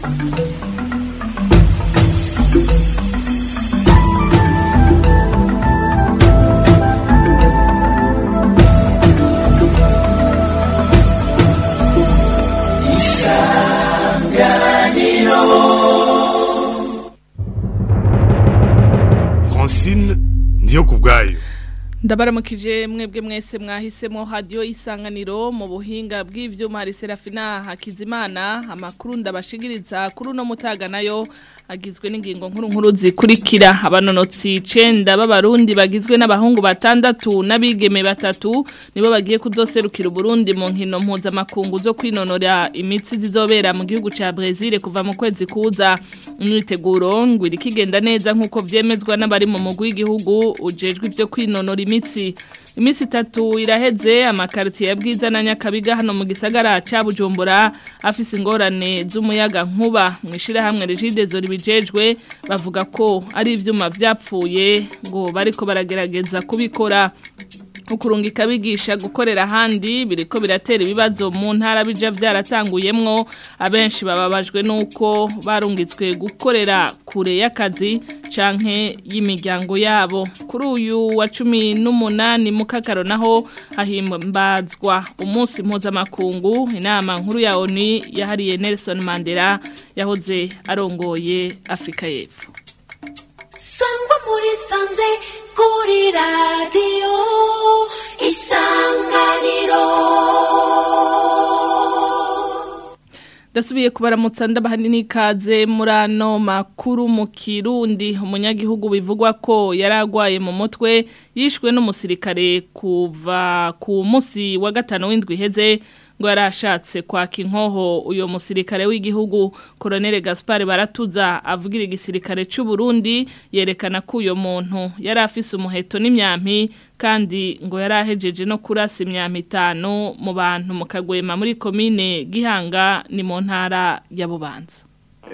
Francine ndiyo kubwayo ndabaramukije mwebwe mwese mwahisemo radio isanganiro mu buhinga bw'ivyuma hari Serafina Hakizimana amakuru ndabashigiriza kuri no mutaga nayo agizwe n'ingingo nkuru nkuru zikurikira abanonotsi 9 b'abarundi bagizwe n'abahungu batandatu n'abigeme batatu nibo bagiye kudoserukira Burundi mu nkino mpuza makungu zo kwinonora imitsi zizobera mu gihugu ca Brazil kuva mu kwezi kuza imyiteguro ngo irikigenda neza nkuko vyemezwa n'abari mu mugwi w'igihugu ujejwe ivyo kwinonora imitsi iminsi itatu iraheze amakaritiye ya bwiza na nyakabiga hano mu gisagara ca bujumbura afise ingorane z'umuyaga nkuba mu ishyirahamwe rigidezo ribijejwe bavuga ko ari ivyuma vyapfuye ngo bariko baragerageza kubikora ukurungika bigisha gukorera ahandi biriko biratera ibibazo mu ntara bija byaratanguyemwo abenshi bababajwe nuko barungitswe gukorera kure y'akazi canke y'imiryango yabo kuri uyu wa cumi n'umunani mu kakaro naho hahimbazwa umunsi mpuzamakungu inama nkuru ya ONU yahariye Nelson Mandela yahoze arongoye Afrika y'Epfo sangwa muri sanze kuri radiyo isanganiro Dasubiye kubaramutsa ndabahani n'ikaze muri ano makuru mu Kirundi umunyagihugu bivugwa ko yaragwaye mu mutwe yishwe n'umusirikare kuva ku munsi wa gatano w'indwi iheze ngo yarashatse kwaka inkoho uyo musirikare w'igihugu Colonel Gaspard Baratuza avugira igisirikare cy'u Burundi yerekana ko uyo muntu yari afise umuheto n'imyampi kandi ngo yarahejeje no kurasa imyampi itanu mu bantu mu kagwema muri komine Gihanga ni mu ntara ya Bubanza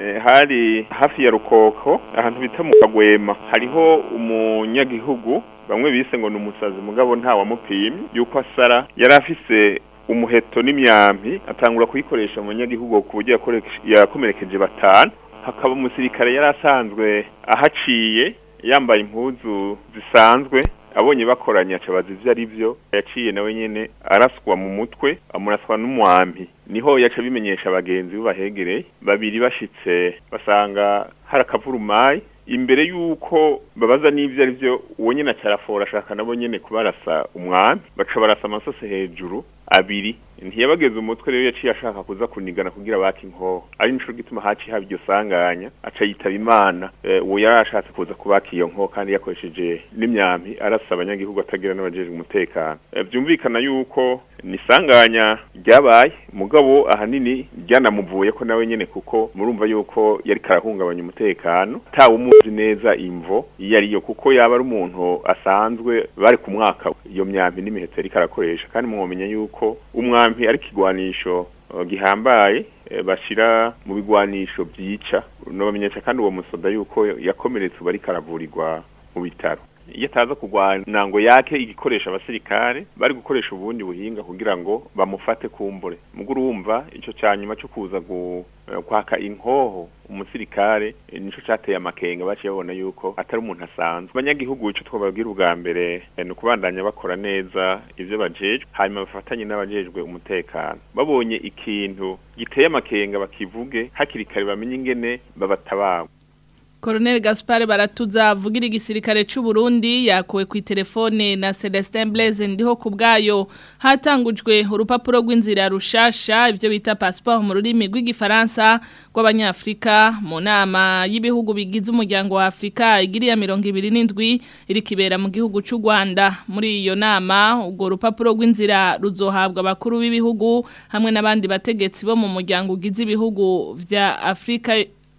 hari hafi ya rukoko ahantu bita mu kagwema hariho umunyagihugu bamwe bise ngo ni umusazi mugabo nta wamupimye yuko asara yari afise umuheto n'imyampi atangura kuyikoresha mu banyagihugu ku buryo yakomerekeje batanu hakaba umusirikare yari asanzwe ahaciye yambaye impuzu zisanzwe abonye bakoranye acabaza ivyo ari byo yaciye nawe nyene araswa mu mutwe amuraswa n'umwampi niho yaca bimenyesha abagenzi bahegereye babiri bashitse basanga hari akavurumayi imbere yuko babaza n'ivyo ari byo uwo nyene acarafora ashaka nabo nyene kubarasa umwami baca barasa amasose hejuru abiri ntiyabageze umutwe rero yaciye ashaka kuza kunigana kugira baki inkoho ari nico gituma haci haba iryo sanganya aca yitaba imana uwo yari ashatse kuza kubaka iyo nkoho kandi yakoresheje n'imyampi arasa abanyagihugu atagira n'abajejwe umutekano byumvikana yuko ni sanganya ryabaye mugabo ahanini ryanamuvuye ko nawe nyene kuko murumva yuko yari karahungabanya umutekano tawe umuzi neza imvo iyo ariyo kuko yaba ari umuntu asanzwe bari ku mwaka iyo myampi n'imiheto yari karakoresha kandi mwomenya yuko umwampi ari kigwanisho gihambaye bashira mu bigwanisho byica nobamenyesha kandi uwo musoda yuko yakomeretse ubu ariko aravurirwa mu bitaro iyo ataza kurwana ngo yake igikoresha abasirikare bari gukoresha ubundi buhinga kugira ngo bamufate kumbure muguru wumva ico cyanyuma cyo kuza kwaka inkoho umusirikare nico cateye amakenga baciye babona yuko atari umuntu asanzwe abanyagihugu ico twababwira ubwa mbere ni ukubandanya bakora neza ivyo bajejwe hanyuma bafatanye n'abajejwe umutekano babonye ikintu giteye amakenga bakivuge hakiri kare bamenye ingene babatabara Colonel Gaspard Baratuza avugira igisirikare cy'u Burundi yakuwe ku telefone na Celestin Blaise ndiho kubgayo hatangujwe urupapuro rw'inzira rushasha ivyo bita passeport mu rurimi rw'igifaransa rw'abanyafrika mu nama y'ibihugu bigize umuryango wa Afrika igiriya 27 iri kibera mu gihugu cy'u Rwanda muri iyo nama ubwo rupapuro rw'inzira ruzohabwa abakuru b'ibihugu hamwe n'abandi bategetsi bo mu muryango ugize ibihugu vya Afrika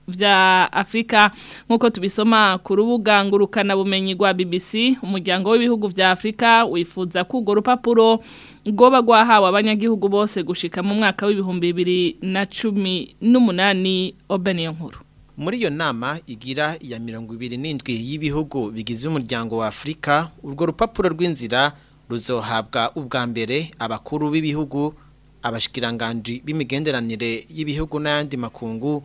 vya Afrika nkuko tubisoma ku rubuga ngurukana bumenyi rwa BBC umuryango w'ibihugu vya Afrika wifuza ko urwo rupapuro goba gwahawe abanyagihugu bose gushika mu mwaka w'ibihumbi bibiri na cumi n'umunani obeniyo nkuru muri iyo nama igira iya mirongo ibiri n'indwi y'ibihugu bigize umuryango wa Afrika urwo rupapuro rw'inzira ruzohabwa ubwa mbere abakuru b'ibihugu abashikiranganji b'imigenderanire y'ibihugu n'ayandi makungu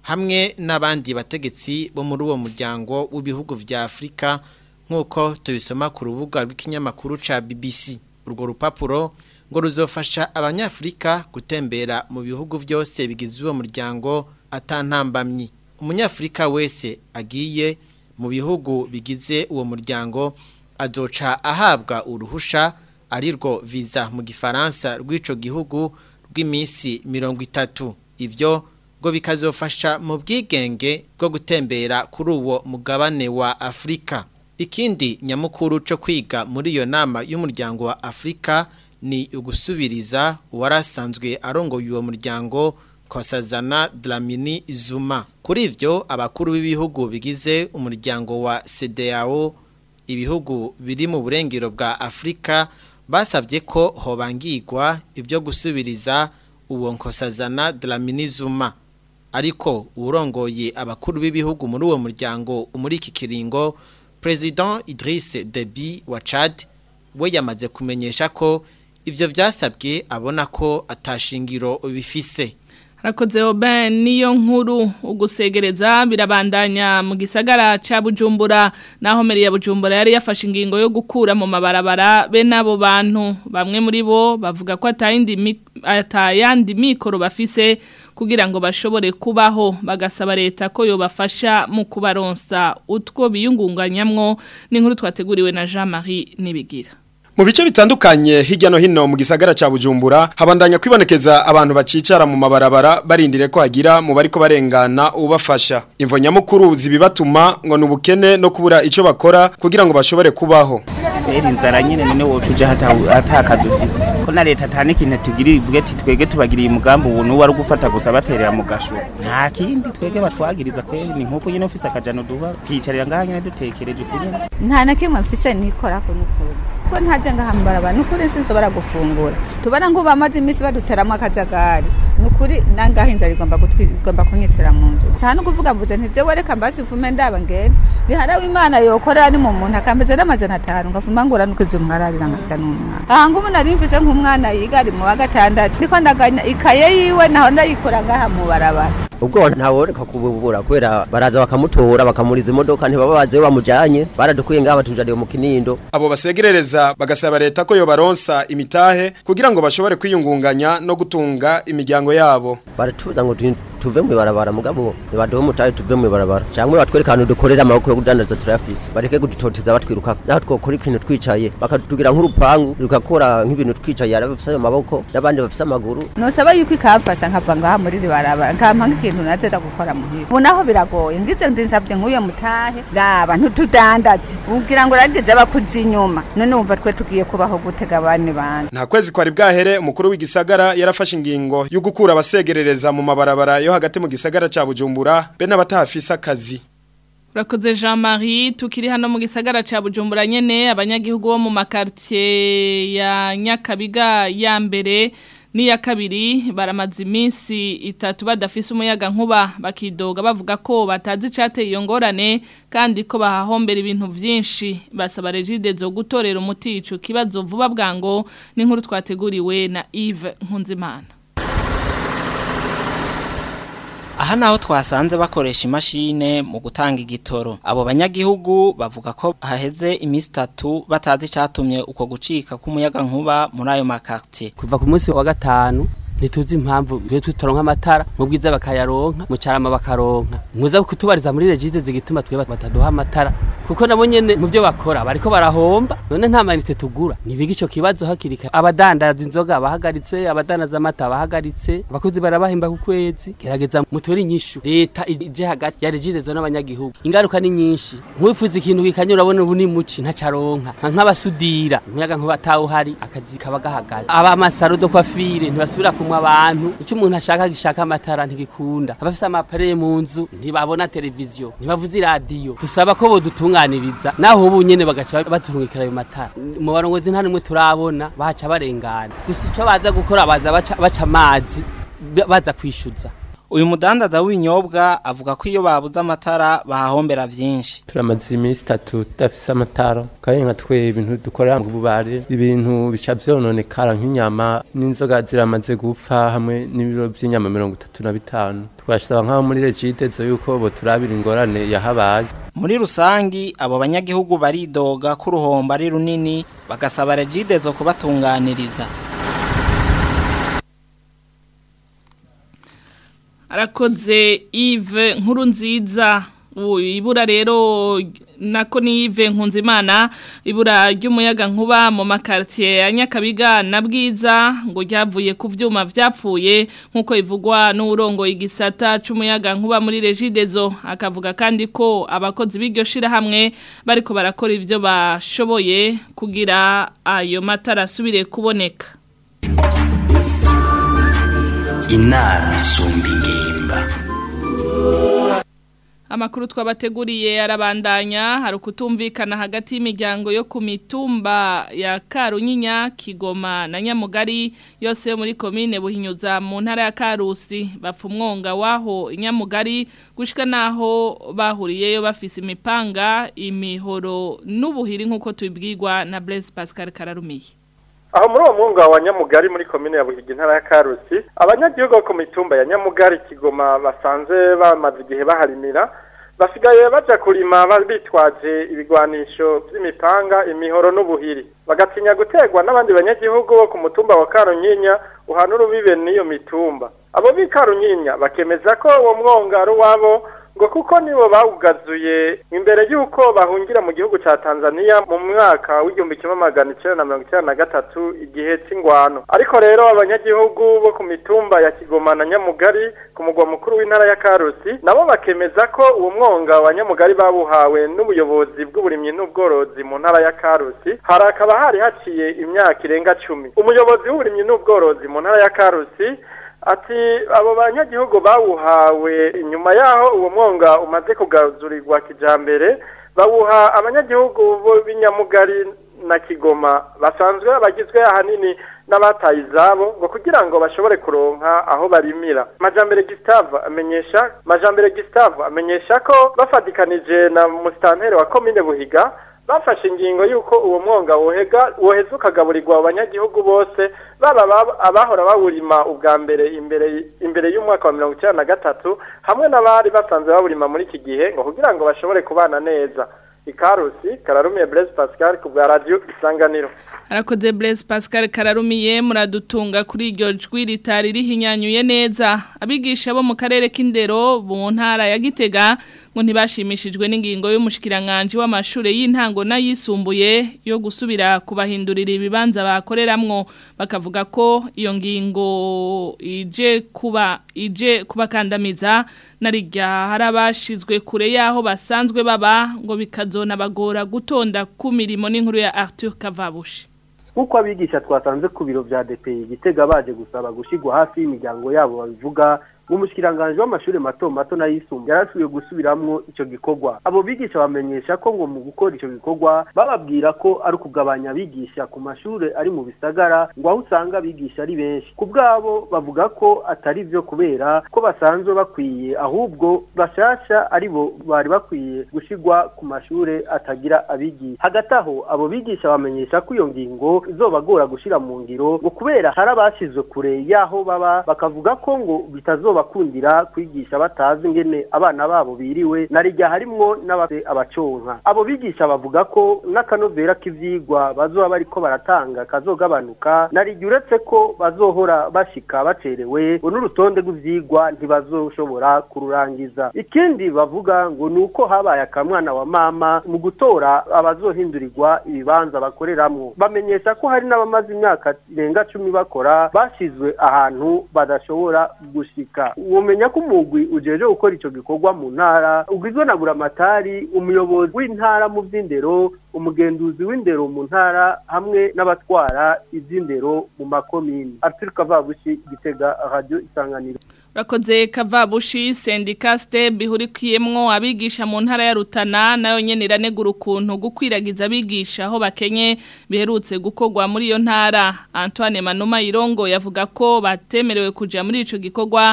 hamwe n'abandi bategetsi bo muri uwo muryango w'ibihugu vya Afrika nk'uko tubisoma ku rubuga rw'ikinyamakuru ca BBC urwo rupapuro ngo ruzofasha abanyafrika gutembera mu bihugu byose bigize uwo muryango atantambamyi umunyafrika wese agiye mu bihugu bigize uwo muryango azoca ahabwa uruhusha arirwo visa mu gifaransa rw'ico gihugu rw'iminsi mirongo itatu ivyo ngo bikazofasha mu bwigenge bwo gutembera kuri uwo mugabane wa Afrika ikindi nyamukuru cyo kwiga muri iyo nama y'umuryango wa Afrika ni ugusubiriza uwarasanzwe arongoye uwo muryango Kosazana Dlamini Zuma kuri ivyo abakuru b'ibihugu bigize umuryango wa CEDEAO ibihugu biri mu burengero bwa Afrika basabye ko hobangirwa ibyo gusubiriza uwo Nkosazana Dlamini Zuma ariko urongoye abakuru b'ibihugu muri uwo muryango muri iki kiringo President Idriss Deby wa Chad we yamaze kumenyesha ko ivyo vyasabwe abona ko atashingiro bifise Rakoze oben niyo nkuru ugusegereza birabandanya mu gisagara ca Bujumbura naho meri ya Bujumbura yari yafashe ingingo yo gukura mu mabarabara be nabo bantu bamwe muri bo bavuga ko atayindi atayandi mikoro bafise kugira ngo bashobore kubaho bagasaba leta ko yobafasha mu kubaronsa utwo biyungunganyamwo n'inkuru twateguriwe na Jean-Marie Nibigira Mu bice bitandukanye hirya no hino mu gisagara ca Bujumbura habandanya kwibonekeza abantu bacicara mu mabarabara barindire ko hagira mu bariko barengana ubafasha. Imvo nyamukuru zibibatuma ngo nubukene no kubura ico bakora kugira ngo bashobore kubaho. Eri inzara nyene none wocuje hata atakaza ufise. Ko na leta tane kintu tugira ivuge ati twege tubagiriye umugambi ubu nuwari gufata gusa baterera mu gasho. Nta kindi twege batwagiriza kweli ni nkuko nyene ufise akajano duha kicarira ngaha nyene dutekereje kunyene. Nta na kimwe mfise nikora ko nukuri. ko ntaje ngahambara abantu nukuri sinsobora gufungura tubara ngo bamaze iminsi baduteramo akajagari nukuri nangaho inzara igomba igomba kunyitsira mu nzu nta no kuvuga mvuze ntize wereka mbasi mfume ndaba ngene bihara w'imana yokora ni mu muntu akameze n'amazana atanu ngafuma ngura nuko izo mwararira ngafita n'umwana aha ngubu nari mvise nk'umwana yiga ari mu wa gatandatu niko ndaganya ikaye yiwe naho ndayikora ngaha mu barabara ubwo ntaworeka kububura kubera baraza bakamutora bakamuriza imodoka ntibaba bazi yo bamujanye baradukuye ngaha batujaniye mu kinindo abo basegerereza bagasaba leta ko yobaronsa imitahe kugira ngo bashobore kwiyungunganya no gutunga imiryango yabo baratuza ngo tuve mu barabara mugabo nibaduhe umutahe tuve mu barabara cyangwa batwereka ahantu dukorera amaboko yo kudandaza turayafise bareke kudutoteza batwiruka naho twokora ikintu twicaye bakatugira nk'urupangu rugakora nk'ibintu twicaye ari bafise amaboko n'abandi bafise amaguru nosaba yuko ikamfasa nkava ngaha muri iri barabara nkampa nk'ikintu nazeza gukora muhira ubu naho biragoye ngize ndinsabye nk'uyo mutahe raba ntutudandaze ubwira ngo uragize abakuzi inyuma none wumva twe tugiye kubaho gutega abandi bantu nta kwezi kwari bwahere umukuru w'igisagara yarafashe ingingo yo gukura abasegerereza mu mabarabara yo hagati mu gisagara ca Bujumbura be n'abatafise akazi Urakoze Jean-Marie tukiri hano mu gisagara ca Bujumbura nyene abanyagihugu bo mu makartie ya Nyakabiga ya mbere n'iya kabiri baramaze iminsi itatu badafise umuyaga nkuba bakidoga bavuga ko batazi icateye iyo ngorane kandi ko bahahombera ibintu vyinshi basaba regide zo gutorera umuti ico kibazo vuba bwango n'inkuru twateguriwe na Yves Nkunzimana aha naho twasanze bakoresha imashine mu gutanga igitoro abo banyagihugu bavuga ko haheze iminsi itatu batazi icyatumye uko gucika k'umuyaga nkuba muri ayo makartie kuva ku munsi wa gatanu ntituzi impamvu twe tutaronka amatara mu bwiza bakayaronka mu carama bakaronka muza kutubariza muri regize zigituma twe bataduha amatara kuko nabo nyene mu byo bakora bariko barahomba none nta manite tugura nibiga ico kibazo hakirika abadandaza inzoga bahagaritse abadandaza amata bahagaritse abakozi barabahemba ku kwezi gerageza mutori inyishu leta ije hagati ya regize zo n'abanyagihugu ingaruka ni nyinshi nkwifuza ikintu kikanyura urabona ubu ni muci ntacaronka nk'abasudira umuyaga nkuba atawuhari akazi kaba gahagaze abamasaro do kwafire ntibasubira ku kumwa abantu icyo umuntu ashaka gishaka amatara ntigikunda abafise amapare mu nzu ntibabona televiziyo ntibavuze iradiyo dusaba ko bodutunganiriza naho ubu nyene bagaca baturungikira ayo matara mu barongozi nta nimwe turabona bahaca barengana gusa ico baza gukora baza baca, baca amazi baza kwishyuza uyu mudandaza w'ibinyobwa avuga ko iyo babuze amatara bahahombera vyinshi turamaze iminsi itatu tudafise amatara kandi nka twe ibintu dukorera mu bubare ibintu bica vyononekara nk'inyama n'inzoga ziramaze gupfa hamwe n'ibiro vy'inyama mirongo itatu na bitanu twashaba nk'aho muri regide zo yuko bo turabira ingorane yahabaye muri rusangi abo banyagihugu baridoga ko uruhombo ari runini bagasaba regide zo kubatunganiriza arakoze Yves nkuru nziza ibura rero nako ni Yves nkunzimana ibura ry'umuyaga nkuba mu makartier ya Nyakabiga na Bwiza ngo ryavuye ku vyuma vyapfuye nkuko ivugwa n'urongo igisata c'umuyaga nkuba muri Regidezo akavuga kandi ko abakozi b'iryo shira hamwe bariko barakora ivyo bashoboye kugira ayo matara asubire kuboneka inama isumba ingimba Amakuru twabateguriye arabandanya hari ukutumvikana hagati y'imiryango yo ku mitumba ya Karunyinya Kigoma na Nyamugari yose yo muri komine Buhinyuza mu ntara ya Karusi bapfa umwonga waho Nyamugari gushika naho bahuriyeyo bafise imipanga imihoro n'ubuhiri nkuko tubibwirwa na Blaise Pascal Kararumiye aho muri uwo mwunga wa nyamugari muri komine ya buhiga intara ya karusi abanyagihugu bo ku mitumba ya nyamugari kigoma basanzwe bamaze igihe baharimira basigaye baja kurima bitwaje ibigwanisho vy'imipanga imihoro n'ubuhiri bagatinya gutegwa n'abandi banyagihugu bo ku mutumba wa karunyinya uhana urubibe n'iyo mitumba abo b'i karunyinya bakemeza ko uwo mwonga ari uwabo ngo kuko nibo bawugazuye imbere y'uko bahungira mu gihugu cya Tanzania mu mwaka w'igihumbi kimwe magana icyenda na mirongo icyenda na gatatu igihe cy'ingwano ariko rero abanyagihugu bo ku mitumba ya Kigoma na Nyamugari ku mugwa mukuru w'intara ya Karusi nabo bakemeza ko uwo mwonga wa Nyamugari babuhawe n'ubuyobozi bw'uburimyi n'ubworozi mu ntara ya Karusi hari akaba hari haciye imyaka irenga cumi umuyobozi w'uburimyi n'ubworozi mu ntara ya Karusi ati abo banyagihugu bawuhawe inyuma yaho uwo mwonga umaze kugazurirwa kijambere bawuha abanyagihugu bo b'inyamugari na kigoma basanzwe bagizwe ahanini n'abataye izabo ngo kugira ngo bashobore kuronka aho barimira majambere Gustave amenyesha majambere Gustave amenyesha ko bafadikanije na musitanteri wa komine Buhiga bafashe ingingo y'uko uwo mwonga wohega woheza ukagaburirwa abanyagihugu bose baba abahora bawurima ubwa mbere imbere imbere y'umwaka wa mirongo icyenda na gatatu hamwe n'abari basanzwe bawurima muri iki gihe ngo kugira ngo bashobore kubana neza ikarusi kararumiye Blaise Pascal ku bwa radio isanganiro Arakoze Blaise Pascal Kararumiye muradutunga kuri iryo jwi ritari rihinyanyuye neza abigisha bo mu karere k'indero mu ntara ya Gitega ngo ntibashimishijwe n'ingingo y'umushikiranganje w'amashure y'intango n'ayisumbuye yo gusubira kubahindurira ibibanza bakoreramwo bakavuga ko iyo ngingo ije kuba ije kubakandamiza narijya harabashizwe kure yaho basanzwe baba ngo bikazona bagora gutonda ku mirimo n'inkuru ya Arthur Kavabushi nk'uko abigisha twasanze ku biro bya DPI gitega baje gusaba gushyirwa hafi y'imiryango yabo babivuga umushikiranganje w'amashuri mato mato n'ayisumbuye yarasubiye gusubiramwo ico gikorwa abo bigisha bamenyesha ko ngo mu gukora ico gikorwa bababwira ko ari ukugabanya abigisha ku mashure ari mu bisagara ngo aho usanga abigisha ari benshi ku bwabo bavuga ko atari vyo kubera ko basanzwe bakwiye ahubwo bashasha ari bo bari bakwiye gushirwa ku mashure atagira abigisha hagati aho abo bigisha bamenyesha ko iyo ngingo izobagora gushira mu ngiro ngo kubera hari abashizwe kure y'aho baba bakavuga ko ngo bitazoba bakundira kwigisha batazi ingene abana babo biriwe narijya harimwo n'abafite abaconka abo bigisha bavuga ko n'akanovera k'ivyigwa bazoba bariko baratanga kazogabanuka narijya uretse ko bazohora bashika bacerewe ngo n'urutonde rw'ivyigwa ntibazoshobora kururangiza ikindi bavuga ngo ni uko habaye akamwana wa mama mu gutora abazohindurirwa ibibanza bakoreramwo bamenyesha ko hari n'abamaze imyaka irenga cumi bakora bashizwe ahantu badashobora gushika womenya ko umugwi ujeje gukora ico gikorwa mu ntara ugizwe na buramatari umuyobozi w'intara mu vy'indero umugenduzi w'indero mu ntara hamwe n'abatwara ivy'indero mu makomini Arthur Kavabushi Gitega Radio Isanganiro Rakoze Kavabushi sendika step ihurikiyemwo abigisha mu ntara ya Rutana nayo nyene iranegura ukuntu gukwiragiza abigisha aho bakenye biherutse gukorwa muri iyo ntara Antoine Manuma Irongo yavuga ko batemerewe kuja muri ico gikorwa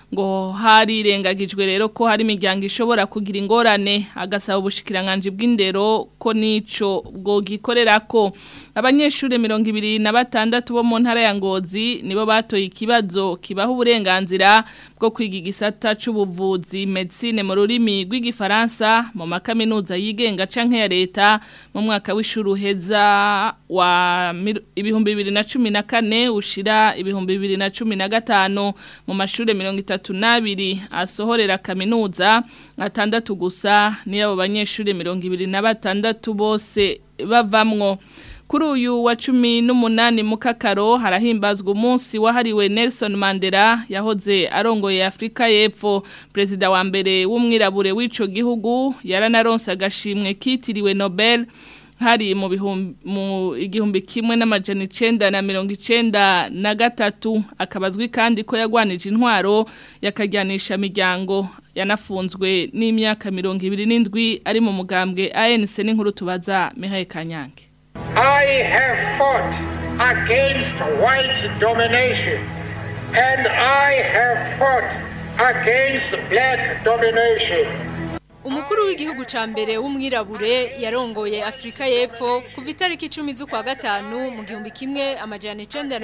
ngo harirengagijwe rero ko hari imiryango ishobora kugira ingorane agasaba ubushikiranganje bw'indero ko nico bwo gikorera ko abanyeshuri mirongo ibiri na batandatu bo mu ntara ya Ngozi nibo batoye ikibazo kibaha uburenganzira bwo kwiga igisata c'ubuvuzi medicine mu rurimi rw'igifaransa mu makaminuza yigenga canke ya leta mu mwaka w'ishuri uheza wa ibihumbi bibiri na cumi na kane ushira ibihumbi bibiri na cumi na gatanu mu mashuri mirongo itatu n'abiri asohorera kaminuza atandatu gusa niyo abo banyeshuri mirongo ibiri na batandatu bose bavamwo kuri uyu wa cumi n'umunani mu kakaro harahimbazwa umunsi wahariwe Nelson Mandela yahoze arongoye Afrika y'Epfo perezida wa mbere w'umwirabure w'ico gihugu yaranaronse agashimwe kitiriwe Nobel hari mu bihumbi mu igihumbi kimwe n'amajana icenda na mirongo icenda na gatatu akabazwi kandi ko yagwanije intwaro yakajyanisha miryango yanafunzwe n'imyaka mirongo ibiri n'indwi ari mu mugambwe ANC n'inkuru tubaza Mihaye Kanyange I have fought against white domination and I have fought against black domination. Umukuru w'igihugu ca mbere w'umwirabure yarongoye Afrika y'Epfo kuva itariki 10 z'ukwa gatanu mu gihumbi kimwe amajana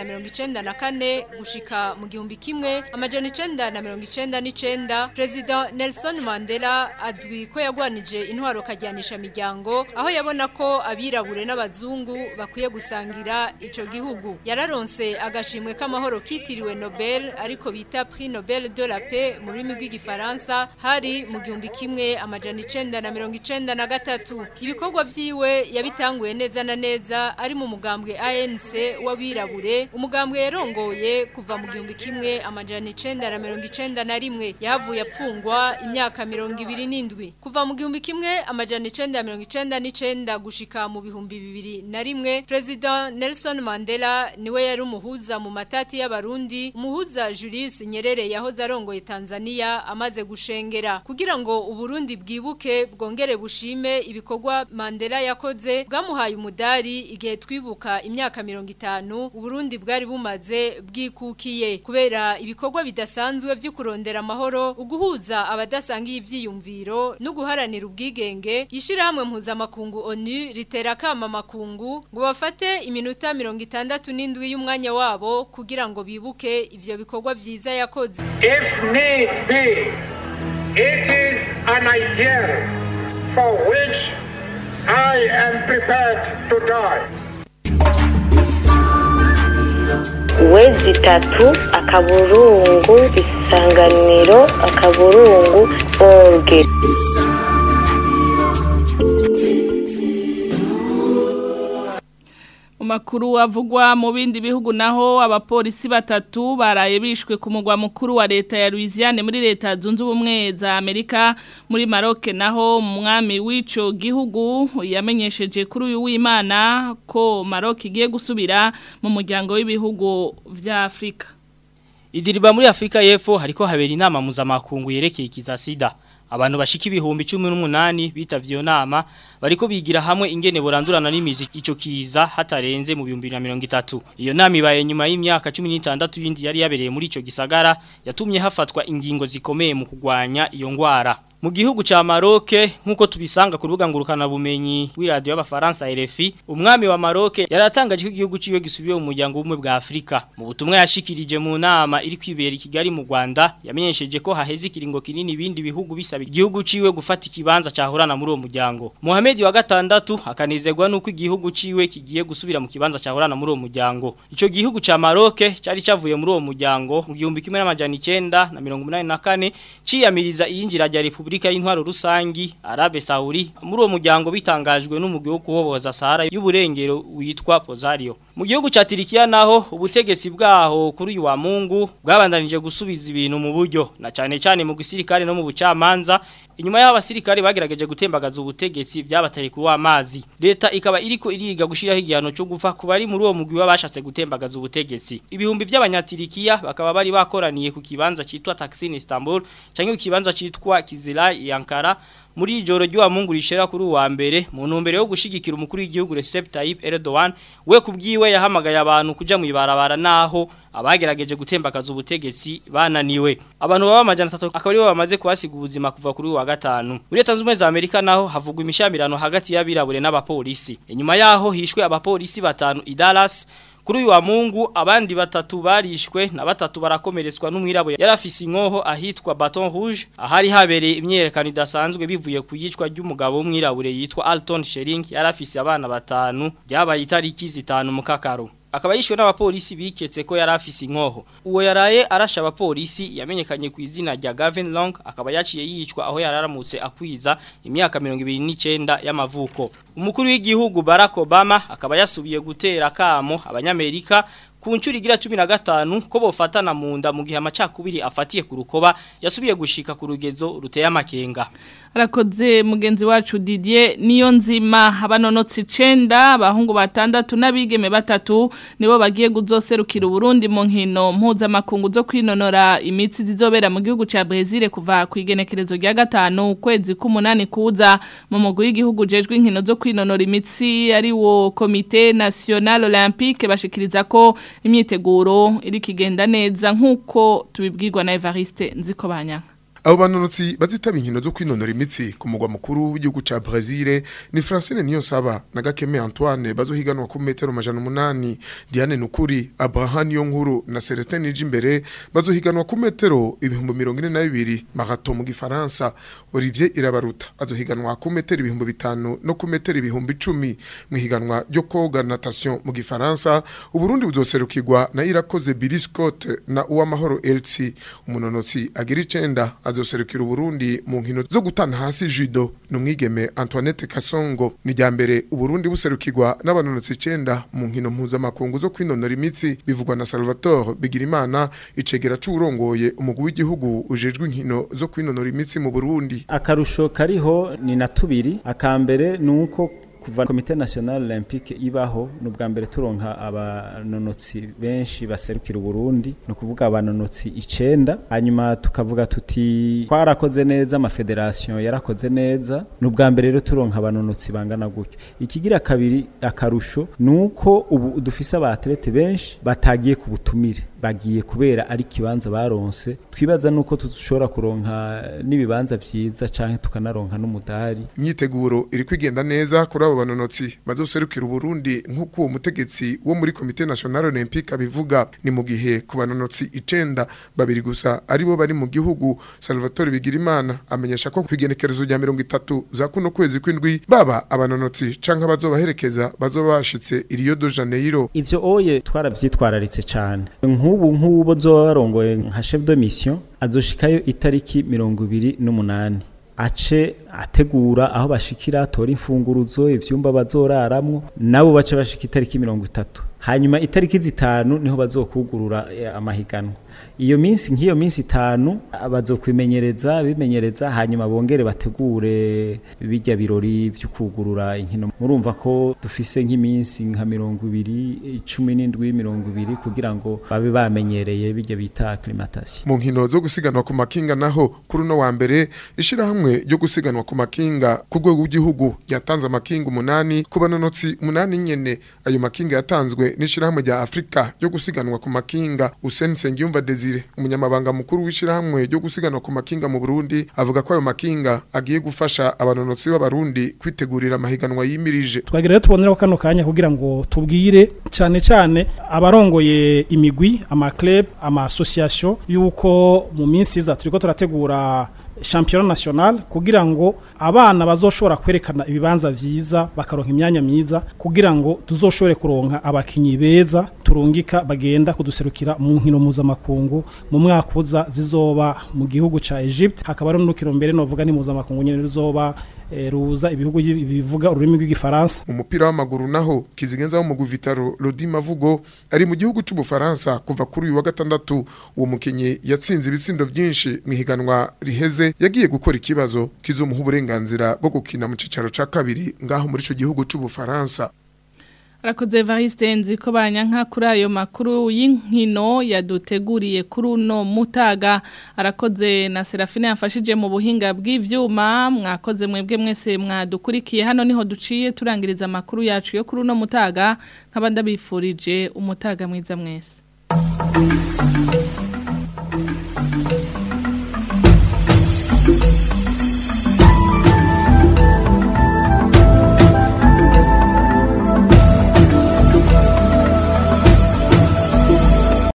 994 gushika mu gihumbi kimwe amajana 999 President Nelson Mandela azwi ko yagwanije intwaro kajyanisha miryango aho yabona ko abirabure n'abazungu bakwiye gusangira ico gihugu yararonse agashimwe k'amahoro kitiriwe Nobel ariko bita Prix Nobel de la Paix mu rurimi rw'igifaransa hari mu gihumbi kimwe amajana icenda na mirongo icenda na gatatu ibikorwa vyiwe yabitanguye neza na neza ari mu mugambwe ANC w'abirabure umugambwe yarongoye kuva mu gihumbi kimwe amajana icenda na mirongo icenda na rimwe yahavuye apfungwa imyaka mirongo ibiri n'indwi kuva mu gihumbi kimwe amajana icenda na mirongo icenda n'icenda gushika mu bihumbi bibiri na rimwe President Nelson Mandela niwe yari umuhuza mu matati y'abarundi umuhuza Julius Nyerere yahoze arongoye Tanzania amaze gushengera kugira ngo uburundi bwibuke bwongere bushime ibikorwa Mandela yakoze bwamuhaye umudari igihe twibuka imyaka mirongo itanu uburundi bwari bumaze bwikukiye kubera ibikorwa bidasanzwe byo kurondera amahoro uguhuza abadasangiye ivyiyumviro no guharanira ubwigenge ishirahamwe mpuzamakungu ONU ritera kama makungu ngo bafate iminota mirongo itandatu n'indwi y'umwanya wabo kugira ngo bibuke ivyo bikorwa vyiza yakoze If needs be, it is an ideal for which I am prepared to die. wezi itatu akaburungu isanganiro akaburungu orge Mu makuru avugwa mu bindi bihugu naho abapolisi batatu baraye bishwe ku mugwa mukuru wa leta ya Louisiane muri leta zunze ubumwe za Amerika muri Maroc naho umwami w'ico gihugu yamenyesheje kuri uyu w'Imana ko Maroc igiye gusubira mu muryango w'ibihugu vya Afrika. Idiriba muri Afrika y'Epfo hariko habera inama mpuzamakungu yerekeye ikiza sida. Abantu bashika ibihumbi 18 bitavye iyo nama bariko bigira hamwe ingene borandurana n'imizi ico kiza hatarenze mu 2030. Iyo nama ibaye nyuma y'imyaka 16 yindi yari yabereye muri ico gisagara yatumye hafatwa ingingo zikomeye mu kugwanya iyo ngwara. Mu gihugu ca Maroc nkuko tubisanga ku rubuga ngurukana bumenyi w'iradio y'abafaransa RFI umwami wa Maroc yaratangaje ko igihugu ciwe gisubiye mu muryango w'umwe bwa Afrika mu butumwa yashikirije mu nama iri kwibera i Kigali mu Rwanda yamenyesheje ko haheze ikiringo kinini ibindi bihugu bisaba igihugu ciwe gufata ikibanza cahorana muri uwo muryango Mohamed wa gatandatu akanezerwa nuko igihugu ciwe kigiye gusubira mu kibanza cahorana muri uwo muryango ico gihugu ca Maroc cari cavuye muri uwo muryango mu gihumbi kimwe n'amajana 9 na 184 ciyamiriza iyinjira rya Republika Republika y'intwaro rusangi Arabe Saudi muri uwo muryango bitangajwe n'umugwi wo kuboboza Sahara y'uburengero witwa Pozario mu gihugu ca Turikiya naho ubutegetsi bwaho kuri uyu wa Mungu bwabandanije gusubiza ibintu mu buryo na cyane cyane mu gisirikare no mu bucamanza inyuma y'aho abasirikare bagerageje gutembagaza ubutegetsi byabateye kuri wa mazi leta ikaba iriko iriga gushiraho igihano cyo gufa ku bari muri uwo mugwi wabashatse gutembagaza ubutegetsi ibihumbi by'abanyatirikiya bakaba bari bakoraniye ku kibanza citwa Taksim Istanbul canke ku kibanza citwa Kizilay Ankara muri ijoro ry'uwa mungu rishera kuri uwa mbere mu ntumbero yo gushigikira umukuru w'igihugu Recep Tayyip Erdogan we kubwiwe yahamagaye abantu kuja mu ibarabara naho abagerageje gutembakaza ubutegetsi bananiwe abantu baba amajana 3 akaba aribo bamaze kubasiga ubuzima kuva kuri uwa gatanu muri leta z'ubumwe za Amerika naho havugwa imishamirano hagati y'abirabure n'abapolisi inyuma yaho hishwe abapolisi batanu i Dallas Kuri uyu wa mungu abandi batatu barishwe na batatu barakomeretswa n'umwirabure yarafise inkoho ahitwa Baton Rouge ahari habereye imyerekano idasanzwe bivuye ku yicwa ry'umugabo w'umwirabure yitwa Alton Shering yarafise abana batanu byabaye itariki zitanu mu kakaro akaba yishwe n'abapolisi biketse ko yari afise inkoho uwo yaraye arasha abapolisi yamenyekanye ku izina rya Gavin Long akaba yaciye yicwa aho yararamutse akwiza imyaka 29 y'amavuko umukuru w'igihugu Barack Obama akaba yasubiye gutera kamo abanyamerika ku nshuro igira 15 ko bofatana mu nda mu gihe amacakubiri afatiye ku rukoba yasubiye gushika ku rugezo ruteye amakenga Arakoze mugenzi wacu Didier niyo nzima abanonotsi 9 abahungu batandatu n'abigeme batatu nibo bagiye guzoserukira Burundi mu nkino mpuza makungu zo kwinonora imitsi zizobera mu gihugu ca Brazil kuva ku igenekerezo rya gatanu ukwezi k'umunani kuza mu mugwi w'igihugu jejwe inkino zo kwinonora imitsi ari wo Comité National Olympique bashikiriza ko imyiteguro iri kigenda neza nkuko tubibwirwa na Evariste Nzikobanya abo banonotsi bazitaba inkino zo kwinonora imitsi ku mugwa mukuru w'igihugu ca Brazil ni Francine Niyonsaba na Gakeme Antoine bazohiganwa ku metero majana umunani Diane Nukuri Abraham Yonkuru na Celestin Nijimbere bazohiganwa ku metero ibihumbi mirongo ine na bibiri marato mu gifaransa Olivier Irabaruta azohiganwa ku metero ibihumbi bitanu no ku metero ibihumbi icumi mu higanwa ryo koga natation mu gifaransa Uburundi buzoserukirwa na Irakoze Billy Scott na Uwamahoro LC umunonotsi agira icenda azoserukira Uburundi mu nkino zo gutana hasi judo numwigeme Antoinette Kasongo ni ryambere Uburundi buserukirwa n'abanonotsi 9 mu nkino mpuza makungu zo kwinonora imitsi bivugwa na Salvatore Bigirimana icegera c'urongoye umugwi w'igihugu ujejwe inkino zo kwinonora imitsi mu Burundi akarusho kariho ni na tubiri akambere nuko kuva komite national olympique ibaho nubwa mbere turonka abanonotsi benshi baserukira Burundi no kuvuga abanonotsi icenda hanyuma tukavuga tuti twarakoze neza amafederation yarakoze neza nubwa mbere rero turonka abanonotsi bangana gutyo ikigira kabiri akarusho nuko ubu dufise abatlete benshi batagiye ku butumire bagiye kubera ari kibanza baronse twibaza nuko tushobora kuronka n'ibibanza vyiza canke tukanaronka n'umudari imyiteguro iri kwigenda neza kuri abo banonotsi bazoserukira Burundi nk'uko uwo mutegetsi wo muri Comité National Olympique abivuga ni mu gihe ku banonotsi icenda babiri gusa aribo bari mu gihugu Salvatore Bigirimana amenyesha ko kwigenekerezo rya 30 za kuno kwezi kwindwi baba abanonotsi canke bazobaherekeza bazobashitse i Rio de Janeiro ivyo oye twaravyitwararitse cane nk'ubu nk'ubo zoba barongoye nka chef de mission azoshikayo itariki 28 ace ategura aho bashikira tora imfunguruzo ivyumba bazoraramwo nabo bace bashika itariki 30 hanyuma itariki zitanu niho bazokugurura amahiganwa iyo minsi nk'iyo minsi itanu bazokwimenyereza bimenyereza hanyuma bongere bategure bijya birori byo kugurura inkino murumva ko dufise nk'iminsi nka mirongo ibiri icumi n'indwi mirongo ibiri kugira ngo babe bamenyereye bijya bita acclimatation mu nkino zo gusiganwa ku makinga naho kuri uno wa mbere ishirahamwe ryo gusiganwa ku makinga ku rwego rw'igihugu yatanze amakinga umunani ku banonotsi umunani nyene ayo makinga yatanzwe n'ishirahamwe rya Afrika ryo gusiganwa ku makinga Hussein Sengiyumva Desire umunyamabanga mukuru w'ishirahamwe ryo gusiganwa ku makinga mu Burundi avuga ko ayo makinga agiye gufasha abanonotsi b'abarundi kwitegurira amahiganwa yimirije twagira rero tubonera kano kanya kugira ngo tubwire cyane cyane abarongoye imigwi ama club ama association yuko mu minsi iza turiko turategura championnat national kugira ngo abana bazoshobora kwerekana ibibanza vyiza bakaronka imyanya myiza kugira ngo tuzoshobore kuronka abakinyi beza turungika bagenda kuduserukira mu nkino mpuzamakungu mu mwaka uza zizoba mu gihugu ca Egypt hakaba ari n'urukino mbere novuga ni mpuzamakungu nyene ruzoba ruza ibihugu bivuga ururimi rw'igifaransa mu mupira w'amaguru naho kizigenza wo mu guvitaro Lodi Mavugo ari mu gihugu c'ubufaransa kuva kuri uyu wa gatandatu uwo mukinyi yatsinze ibitsindo byinshi mu higanwa riheze yagiye gukora ikibazo kizomuha uburenganzira bwo gukina mu cicaro ca kabiri ngaho muri ico gihugu c'ubufaransa Arakoze Evariste nziko banyanka kuri ayo makuru y'inkino yaduteguriye kuri uno mutaga arakoze na Serafine yafashije mu buhinga bw'ivyuma mwakoze mwebwe mwese mwadukurikiye hano niho duciye turangiriza amakuru yacu yo kuri uno mutaga nk'abandabifurije umutaga mwiza mwese